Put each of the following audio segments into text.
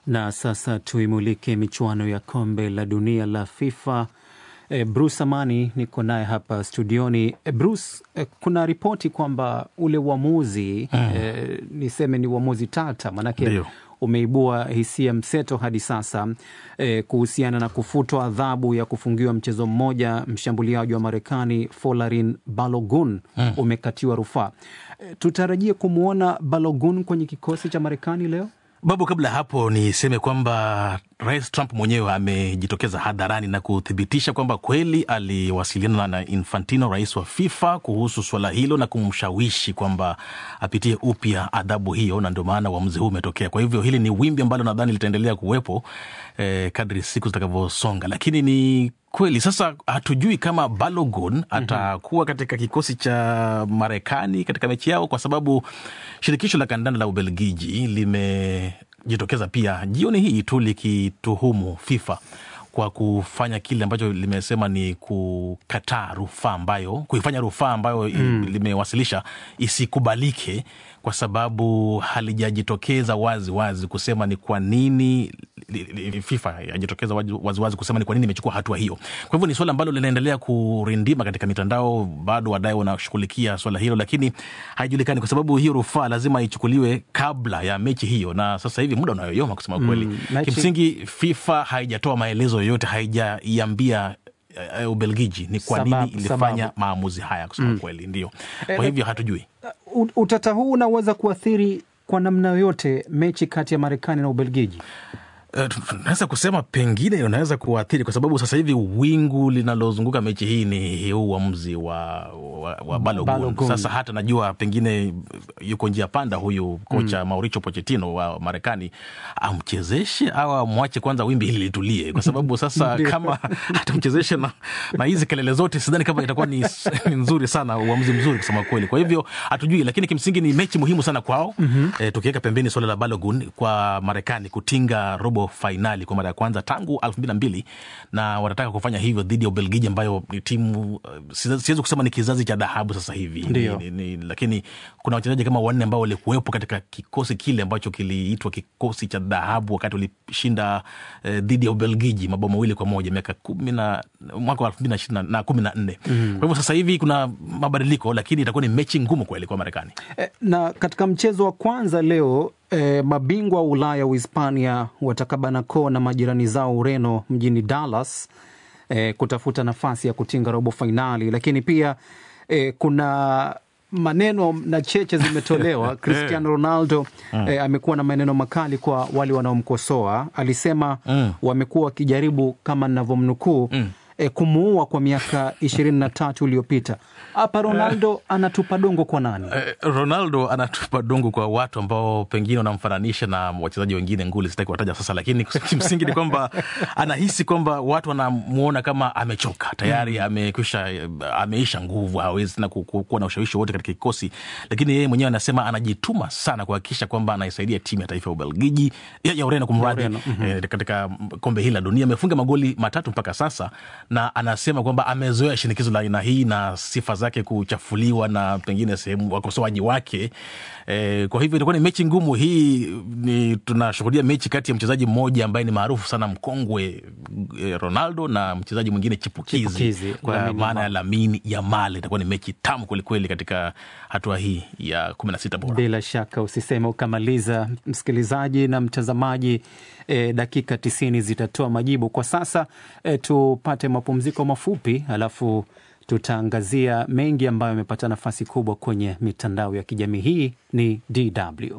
Na sasa tuimulike michuano ya kombe la dunia la FIFA. E, Bruce Amani niko naye hapa studioni. E, Bruce, e, kuna ripoti kwamba ule uamuzi mm. e, niseme ni uamuzi tata, manake Ndio. umeibua hisia mseto hadi sasa e, kuhusiana na kufutwa adhabu ya kufungiwa mchezo mmoja mshambuliaji wa Marekani Folarin Balogun mm. umekatiwa rufaa. E, tutarajie kumwona Balogun kwenye kikosi cha Marekani leo? Babu, kabla ya hapo niseme kwamba Rais Trump mwenyewe amejitokeza hadharani na kuthibitisha kwamba kweli aliwasiliana na Infantino, rais wa FIFA, kuhusu suala hilo na kumshawishi kwamba apitie upya adhabu hiyo, na ndio maana uamuzi huu umetokea. Kwa hivyo hili ni wimbi ambalo nadhani litaendelea kuwepo eh, kadri siku zitakavyosonga, lakini ni kweli sasa hatujui kama Balogun atakuwa katika kikosi cha Marekani katika mechi yao, kwa sababu shirikisho la kandanda la Ubelgiji limejitokeza pia jioni hii tu likituhumu FIFA kwa kufanya kile ambacho limesema ni kukataa rufaa ambayo kuifanya rufaa ambayo mm. limewasilisha isikubalike kwa sababu halijajitokeza wazi wazi kusema ni kwa nini li- li- FIFA hajitokeza wazi wazi kusema ni kwa nini imechukua hatua hiyo. Kwa hivyo ni swala ambalo linaendelea kurindima katika mitandao, bado wadai wanashughulikia swala hilo, lakini haijulikani kwa sababu hiyo rufaa lazima ichukuliwe kabla ya mechi hiyo, na sasa hivi muda unayoyoma kusema kweli. mechi- Kimsingi FIFA haijatoa maelezo yoyote, haijaiambia eh, Ubelgiji ni kwa Sababu- nini ilifanya sababu. maamuzi haya kusema kweli, ndio. Eh, Kwa hivyo hatujui. U- Utata huu unaweza kuathiri kwa namna yoyote mechi kati ya Marekani na Ubelgiji. Eh, tu- tunaweza kusema pengine unaweza kuathiri kwa sababu sasa hivi wingu linalozunguka mechi hii ni huu uamuzi wa, wa, wa Balogun. Balogun. Sasa hata najua pengine yuko njia panda huyu kocha Mauricio Pochettino wa Marekani, amchezeshe au amwache kwanza wimbi hili litulie, kwa sababu sasa Ndio. kama atamchezeshe na, na hizi kelele zote, sidhani kama itakuwa ni, ni nzuri sana, uamuzi mzuri kusema kweli. Kwa hivyo hatujui, lakini kimsingi ni mechi muhimu sana kwao. Eh, tukiweka pembeni suala la Balogun kwa Marekani kutinga robo fainali kwa mara ya kwanza tangu elfu mbili na mbili na wanataka kufanya hivyo dhidi ya Ubelgiji ambayo ni timu eh, siwezi siwezi kusema ni kizazi cha dhahabu sasa hivi Ndio. ni, ni, ni, lakini kuna wachezaji kama wanne ambao walikuwepo katika kikosi kile ambacho kiliitwa kikosi cha dhahabu wakati walishinda eh, dhidi ya Ubelgiji mabao mawili kwa moja miaka kumi na mwaka wa elfu mbili na ishirini na kumi na nne. Kwa hivyo sasa hivi kuna mabadiliko, lakini itakuwa ni mechi ngumu kweli kwa Marekani. E, na katika mchezo wa kwanza leo e, mabingwa wa Ulaya Uhispania watakabana koo na majirani zao Ureno mjini Dallas e, kutafuta nafasi ya kutinga robo fainali, lakini pia e, kuna maneno na cheche zimetolewa. Cristiano Ronaldo e, amekuwa na maneno makali kwa wale wanaomkosoa. Alisema Mm. wamekuwa wakijaribu kama ninavyomnukuu e, kumuua kwa miaka ishirini na tatu iliyopita. Hapa Ronaldo anatupa dongo kwa nani? Eh, Ronaldo anatupa dongo kwa watu ambao pengine wanamfananisha na wachezaji wengine nguli, sitaki kuwataja sasa, lakini kimsingi ni kwamba anahisi kwamba watu wanamuona kama amechoka tayari, amekwisha ameisha nguvu, hawezi tena ku- ku- kuwa na ushawishi wote katika kikosi, lakini yeye mwenyewe anasema anajituma sana kuhakikisha kwamba anaisaidia timu ya taifa ya Ubelgiji ya, ya Ureno kumradhi, Ureno, eh, katika kombe hili la dunia. Amefunga magoli matatu mpaka sasa, na anasema kwamba amezoea shinikizo la aina hii na sifa zake kuchafuliwa na pengine sehemu wakosoaji wake. Eh, kwa hivyo itakuwa ni mechi ngumu hii. Ni tunashuhudia mechi kati ya mchezaji mmoja ambaye ni maarufu sana mkongwe eh, Ronaldo na mchezaji mwingine chipukizi, Chipukizi, kwa Lamine maana ya Yamal. Lamine Yamal. Itakuwa ni mechi tamu kwelikweli katika hatua hii ya kumi na sita bora. Bila shaka usiseme ukamaliza, msikilizaji na mtazamaji. E, dakika tisini zitatoa majibu. Kwa sasa e, tupate mapumziko mafupi, alafu tutaangazia mengi ambayo yamepata nafasi kubwa kwenye mitandao ya kijamii. Hii ni DW.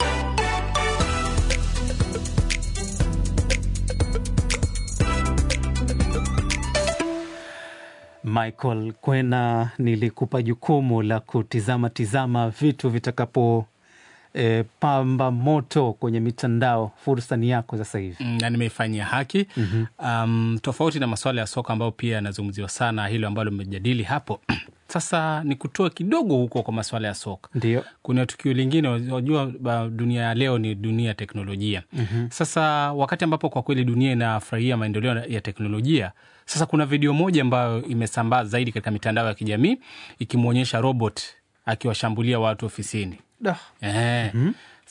Michael Kwena, nilikupa jukumu la kutizama tizama vitu vitakapo e, pamba moto kwenye mitandao. Fursa ni yako sasa hivi. Mm, na nimeifanyia haki um, tofauti na masuala ya soka ambayo pia yanazungumziwa sana, hilo ambalo mmejadili hapo sasa ni kutoa kidogo huko kwa masuala ya soka. Ndio. Kuna tukio lingine, unajua ba- dunia ya leo ni dunia ya teknolojia. Sasa wakati ambapo kwa kweli dunia inafurahia maendeleo ya teknolojia, sasa kuna video moja ambayo imesambaa zaidi katika mitandao ya kijamii ikimwonyesha robot akiwashambulia watu ofisini. Da. Ehe.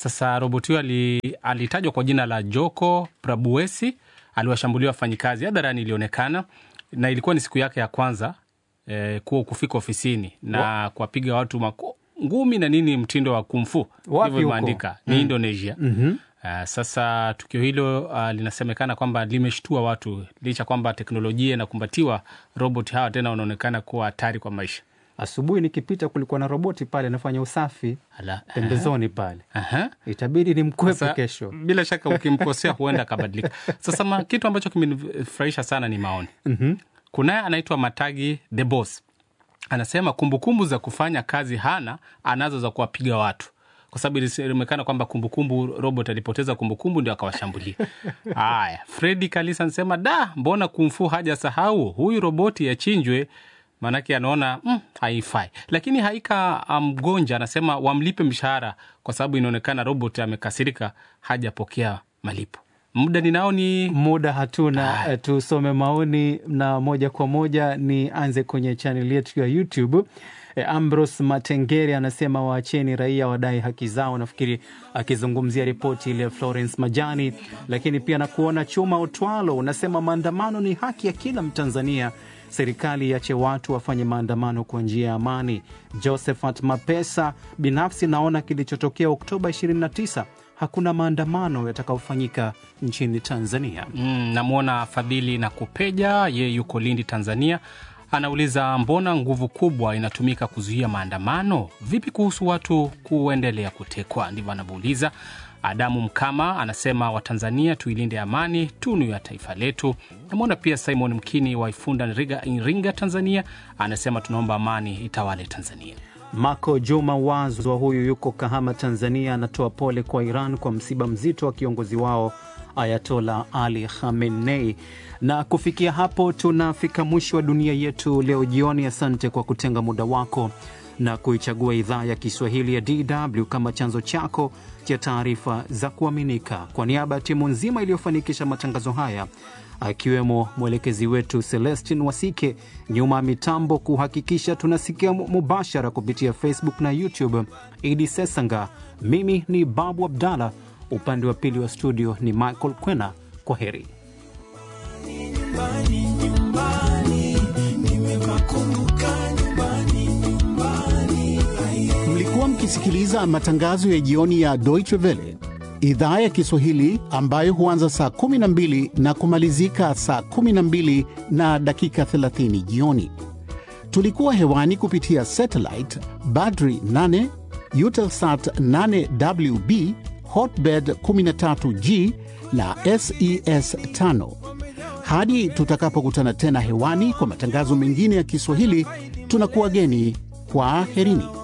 Sasa roboti huyo ali, alitajwa kwa jina la Joko Prabuesi, aliwashambulia wafanyikazi hadharani, ilionekana na ilikuwa ni siku yake ya kwanza eh, kuwa kufika ofisini na kuwapiga watu mako, ngumi na nini, mtindo wa kumfu Wapi hivyo huko? imeandika ni Indonesia. Mhm. Uh, sasa tukio hilo uh, linasemekana kwamba limeshtua watu licha kwamba teknolojia inakumbatiwa, robot hawa tena wanaonekana kuwa hatari kwa maisha. Asubuhi nikipita kulikuwa na roboti pale anafanya usafi Ala, pembezoni pale, aha. itabidi ni mkwepe Sasa, kesho. bila shaka ukimkosea huenda akabadilika. Sasa ma, kitu ambacho kimenifurahisha sana ni maoni. Mhm. Kunaye anaitwa Matagi the Boss, anasema kumbukumbu za kufanya kazi hana, anazo za kuwapiga watu kwa sababu ilisemekana kwamba kumbukumbu robot alipoteza kumbukumbu ndio akawashambulia. Haya, Fredi Kalisa anasema da, mbona kumfu haja sahau huyu roboti yachinjwe, maanake anaona mm, haifai. Lakini Haika Mgonja anasema wamlipe mshahara kwa sababu inaonekana robot amekasirika, hajapokea malipo. Muda ninao ni Muda hatuna, eh, tusome maoni na moja kwa moja nianze kwenye chaneli yetu ya YouTube. E, Ambros Matengeri anasema waacheni raia wadai haki zao, nafikiri akizungumzia ripoti ile ya Florence Majani. Lakini pia na kuona Chuma Otwalo unasema maandamano ni haki ya kila Mtanzania, serikali iache watu wafanye maandamano kwa njia ya amani. Josephat Mapesa, binafsi naona kilichotokea Oktoba 29 hakuna maandamano yatakayofanyika nchini Tanzania. Mm, namwona Fadhili na Kupeja, ye yuko Lindi, Tanzania. Anauliza, mbona nguvu kubwa inatumika kuzuia maandamano? Vipi kuhusu watu kuendelea kutekwa? Ndivyo anavyouliza. Adamu Mkama anasema Watanzania tuilinde amani, tunu ya taifa letu. Namwona pia Simon Mkini wa Ifunda, Iringa, Iringa, Tanzania, anasema tunaomba amani itawale Tanzania. Mako Juma Wazwa huyu yuko Kahama, Tanzania, anatoa pole kwa Iran kwa msiba mzito wa kiongozi wao Ayatola Ali Khamenei. Na kufikia hapo tunafika mwisho wa dunia yetu leo jioni. Asante kwa kutenga muda wako na kuichagua idhaa ya Kiswahili ya DW kama chanzo chako cha taarifa za kuaminika. Kwa niaba ya timu nzima iliyofanikisha matangazo haya akiwemo mwelekezi wetu Celestin Wasike, nyuma ya mitambo kuhakikisha tunasikia mubashara kupitia Facebook na YouTube, Idi Sesanga. Mimi ni Babu Abdallah, upande wa pili wa studio ni Michael Kwena. Kwa heri. Mlikuwa mkisikiliza matangazo ya jioni ya Deutsche Welle idhaa ya Kiswahili ambayo huanza saa 12 na kumalizika saa 12 na dakika 30 jioni. Tulikuwa hewani kupitia satellite Badri 8, Eutelsat 8WB, Hotbird 13G na SES 5. Hadi tutakapokutana tena hewani kwa matangazo mengine ya Kiswahili, tunakuwa geni kwa herini.